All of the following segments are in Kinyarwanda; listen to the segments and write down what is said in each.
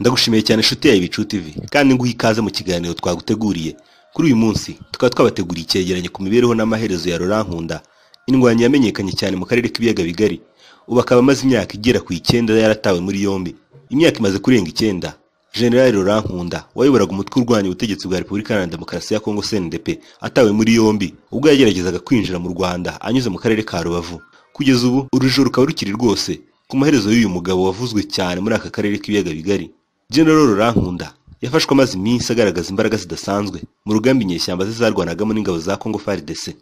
Ndagushimiye cyane inshuti yawe Bicu TV kandi nguha ikaze mu kiganiro twaguteguriye. Kuri uyu munsi tukaba twabateguriye icyegeranyo ku mibereho n'amaherezo ya Laurent Nkunda, indwanyi yamenyekanye cyane mu karere k'ibiyaga bigari. Ubu akaba amaze imyaka igera ku icyenda yaratawe muri yombi. Imyaka imaze kurenga icyenda. General Laurent Nkunda wayoboraga umutwe urwanya ubutegetsi bwa Repubulika Iharanira Demokarasi ya Kongo CNDP atawe muri yombi ubwo yageragezaga kwinjira mu Rwanda anyuze mu karere ka Rubavu. Kugeza ubu urujijo rukaba rukiri rwose ku maherezo y'uyu mugabo wavuzwe cyane muri aka karere k'ibiyaga bigari. General Laurent Nkunda yafashwe amaze iminsi agaragaza imbaraga zidasanzwe mu rugamba inyeshyamba ze zarwanagamo n'ingabo za Congo FARDC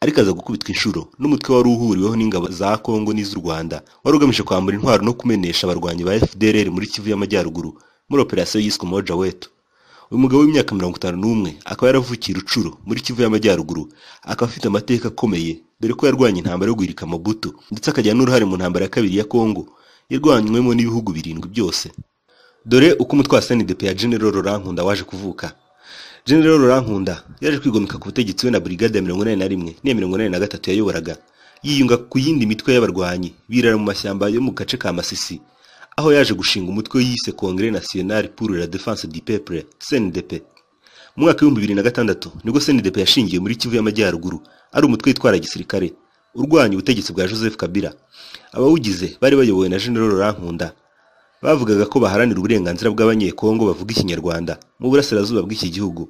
ariko aza gukubitwa inshuro n'umutwe wari uhuriweho n'ingabo za Congo n'iz'u Rwanda wari ugamije kwambura intwaro no kumenesha abarwanyi ba FDLR muri Kivu y'Amajyaruguru muri operasiyo yiswe Moja Wetu. Uyu mugabo w'imyaka mirongo itanu n'umwe akaba yaravukiye Rucuro muri Kivu y'Amajyaruguru akaba afite amateka akomeye dore ko yarwanye intambara yo guhirika Mobutu ndetse akagira n'uruhare mu ntambara ya kabiri ya Congo yarwanywemo n'ibihugu birindwi byose. Dore uko umutwe wa SNDP ya General Laurent Nkunda waje kuvuka. General Laurent Nkunda yaje kwigomeka ku butegetsi we na brigade ya mirongo inani na rimwe n'iya mirongo inani na gatatu yayoboraga yiyunga ku yindi mitwe y'abarwanyi birara mu mashyamba yo mu gace ka Masisi aho yaje gushinga umutwe yise Congrès National pour la Défense du Peuple CNDP. Mu mwaka w'ibihumbi bibiri na gatandatu nibwo CNDP yashingiye muri Kivu y'Amajyaruguru ari umutwe witwara gisirikare urwanya ubutegetsi bwa Joseph Kabila. Abawugize bari bayobowe na General Laurent Nkunda bavugaga ko baharanira uburenganzira bw'abanyekongo bavuga ikinyarwanda mu burasirazuba bw'iki gihugu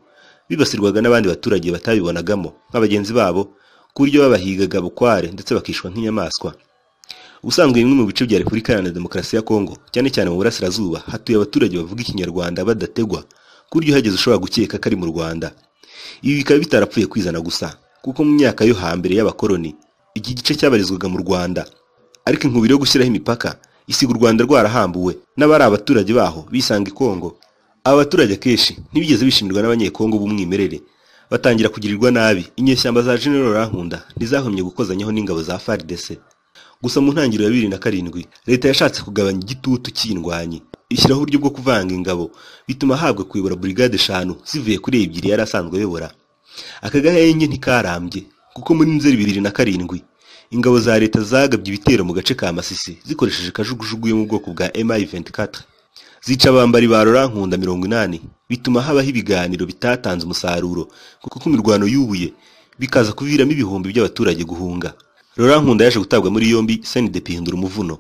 bibasirwaga n'abandi baturage batabibonagamo nk'abagenzi babo ku buryo babahigaga bukware ndetse bakishwa nk'inyamaswa ubusanzwe bimwe mu bice bya repubulika iharanira demokarasi ya kongo cyane cyane mu burasirazuba hatuye abaturage bavuga ikinyarwanda badategwa ku buryo uhageze ushobora gukeka ko ari mu rwanda ibi bikaba bitarapfuye kwizana gusa kuko mu myaka yo hambere y'abakoloni iki gice cyabarizwaga mu rwanda ariko inkubiri yo gushyiraho imipaka isiga u Rwanda rwarahambuwe n'abari abaturage baho bisanga i Kongo. Aba baturage akenshi ntibigeze bishimirwa n'abanyekongo b'umwimerere batangira kugirirwa nabi. Inyeshyamba za General Laurent Nkunda ntizahumye gukozanyaho n'ingabo za FARDC. Gusa mu ntangiriro ya bibiri na karindwi leta yashatse kugabanya igitutu cy'indwanyi ishyiraho uburyo bwo kuvanga ingabo bituma ahabwa kuyobora burigade eshanu zivuye kuri ebyiri yari asanzwe ayobora. Aka gahenge ntikarambye kuko muri Nzeri bibiri na karindwi ingabo za leta zagabye ibitero mu gace ka Masisi zikoresheje kajugujugu yo mu bwoko bwa MI24 zica abambari ba Laurent Nkunda mirongo inani bituma habaho ibiganiro bitatanze umusaruro kuko imirwano y'ubuye bikaza kuviramo ibihumbi by'abaturage guhunga Laurent Nkunda yaje gutabwa muri yombi SNDP ihindura umuvuno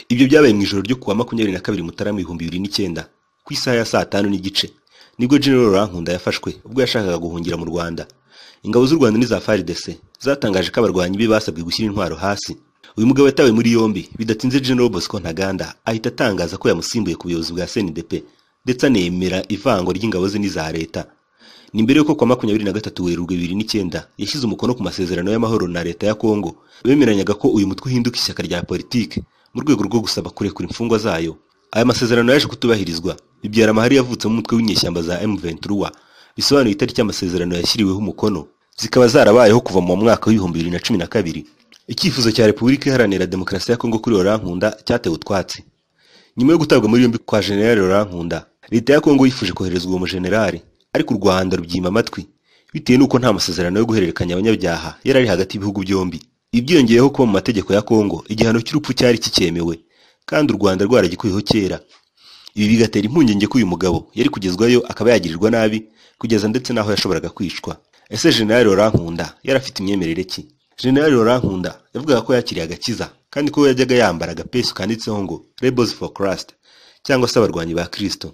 ibyo byabaye mu ijoro ryo kuwa makumyabiri na kabiri Mutarama ibihumbi bibiri n'icyenda ku isaha ya saa tanu n'igice nibwo General Laurent Nkunda yafashwe ubwo yashakaga guhungira mu Rwanda ingabo z'u Rwanda n'iza FARDC zatangaje ko abarwanyi be basabwe gushyira intwaro hasi uyu mugabo yatawe muri yombi bidatinze General Bosco Ntaganda ahita atangaza ko yamusimbuye ku buyobozi bwa CNDP ndetse anemera ivango ry'ingabo ze n'iza leta ni mbere y'uko kwa makumyabiri na gatatu Werurwe bibiri n'icyenda yashyize umukono ku masezerano y'amahoro na leta ya Kongo bemeranyaga ko uyu mutwe uhinduka ishyaka rya politike mu rwego rwo gusaba kurekura imfungwa zayo aya masezerano yaje kutubahirizwa bibyara amahari yavutse mu mutwe w'inyeshyamba za M23 bisobanuye itariki amasezerano yashyiriweho umukono zikaba zarabayeho kuva mu mwaka w'ibihumbi bibiri na cumi na kabiri icyifuzo cya repubulika iharanira demokarasi ya kongo kuri Laurent Nkunda cyatewe utwatsi nyuma yo gutabwa muri yombi kwa generali Laurent Nkunda leta ya kongo yifuje koherezwa uwo mujenerali ariko u rwanda rubyima amatwi bitewe n'uko nta masezerano yo guhererekanya abanyabyaha yari ari hagati y'ibihugu byombi ibyongeyeho kuba mu mategeko ya kongo igihano cy'urupfu cyari kicyemewe kandi u rwanda rwaragikuyeho kera ibi bigatera impungenge ko uyu mugabo yari kugezwayo akaba yagirirwa nabi kugeza ndetse n'aho yashoboraga kwicwa ese General Laurent Nkunda yari afite imyemerere ki General Laurent Nkunda yavugaga ko yakiriye agakiza kandi ko yajyaga yambara agapesu kanditseho ngo Rebels for Christ cyangwa se abarwanyi ba Kristo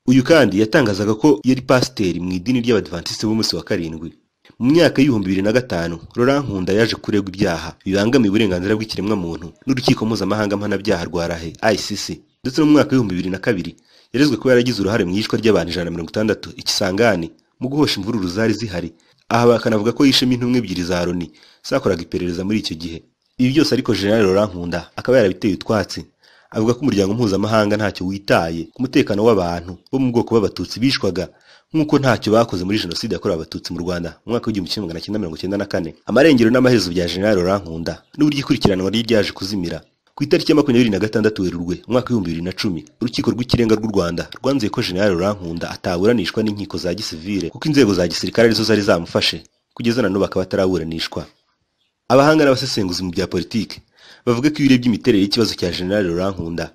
uyu kandi yatangazaga ko yari pasiteri mu idini ry'abadivantiste b'umunsi wa karindwi mu myaka y'ibihumbi bibiri na gatanu Laurent Nkunda yaje kuregwa ibyaha bibangamiye uburenganzira bw'ikiremwamuntu n'urukiko mpuzamahanga mpanabyaha rwa Rahe ICC ndetse no mu mwaka w'ibihumbi bibiri na kabiri yarezwe ko yaragize uruhare mu yicwa ry'abantu ijana na mirongo itandatu ikisangani mu guhosha imvururu zari zihari aha bakanavuga ko yishemo intumwa ebyiri za Loni zakoraga iperereza muri icyo gihe ibi byose ariko General Laurent Nkunda akaba yarabiteye utwatsi avuga ko umuryango mpuzamahanga ntacyo witaye ku mutekano w'abantu bo mu bwoko b'abatutsi bishwaga nk'uko ntacyo bakoze muri jenoside yakorewe abatutsi mu Rwanda mu mwaka w'igihumbi kimwe magana cyenda mirongo cyenda na kane amarengero n'amaherezo bya General Laurent Nkunda n'uburyo ikurikiranwa ryaje kuzimira ku itariki ya makumyabiri na gatandatu Werurwe mwaka w'ibihumbi bibiri na cumi urukiko rw'ikirenga rw'u Rwanda rwanzuye ko General Laurent Nkunda ataburanishwa n'inkiko za gisivile kuko inzego za gisirikare arizo zari zamufashe kugeza na n'ubu akaba ataraburanishwa abahanga n'abasesenguzi mu bya politiki bavuga ko iyo urebye imiterere y'ikibazo cya General Laurent Nkunda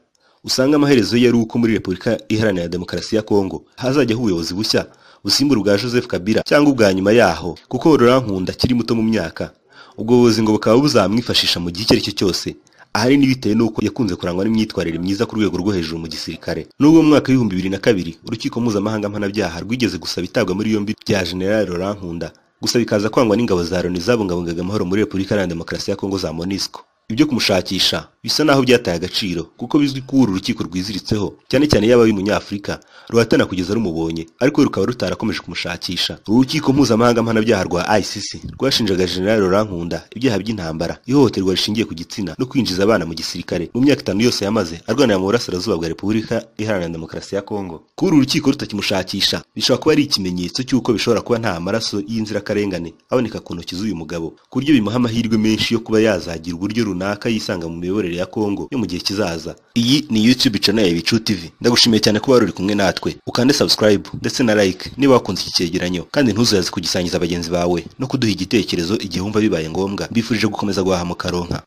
usanga amaherezo ye ari uko muri Repubulika Iharanira Demokarasi ya Kongo hazajyaho ubuyobozi bushya busimbura ubwa Joseph Kabila cyangwa ubwa nyuma yaho kuko Rolankunda akiri muto mu myaka ubwo buyobozi ngo bukaba buzamwifashisha mu gihe icyo ari cyo cyose ahanini bitewe n'uko yakunze kurangwa n'imyitwarire myiza ku rwego rwo hejuru mu gisirikare n'ubwo mu mwaka w'ibihumbi bibiri na kabiri urukiko mpuzamahanga mpanabyaha rwigeze gusaba itabwa muri yombi rya General Rolankunda gusa bikaza kwangwa n'ingabo za Loni zabungabungaga amahoro muri Repubulika Iharanira Demokarasi ya Kongo za MONUSCO ibyo kumushakisha bisa n'aho byataye agaciro kuko bizwi ko uru rukiko rwiziritseho cyane cyane yaba ari umunyafurika ruhatana kugeza rumubonye ariko rukaba rutarakomeje kumushakisha uru rukiko mpuzamahanga mpanabyaha rwa ICC rwashinjaga General Rolankunda ibyaha by'intambara ihohoterwa rishingiye ku gitsina no kwinjiza abana mu gisirikare mu myaka itanu yose yamaze arwanira mu burasirazuba bwa Repubulika Iharanira Demokarasi ya Kongo kuba uru rukiko rutakimushakisha bishobora kuba ari ikimenyetso cy'uko bishobora kuba nta maraso y'inzirakarengane aboneka ku ntoki z'uyu mugabo ku buryo bimuha amahirwe menshi yo kuba yazagira uburyo runaka yisanga mu miyoborere ya Kongo yo mu gihe kizaza iyi ni YouTube channel ya Bicu TV ndagushimiye cyane kuba uri kumwe natwe ukande subscribe ndetse na like niba wakunze iki cyegeranyo kandi ntuzaze kugisangiza bagenzi bawe no kuduha igitekerezo igihe wumva bibaye ngombwa mbifurije gukomeza guhaha mu karonka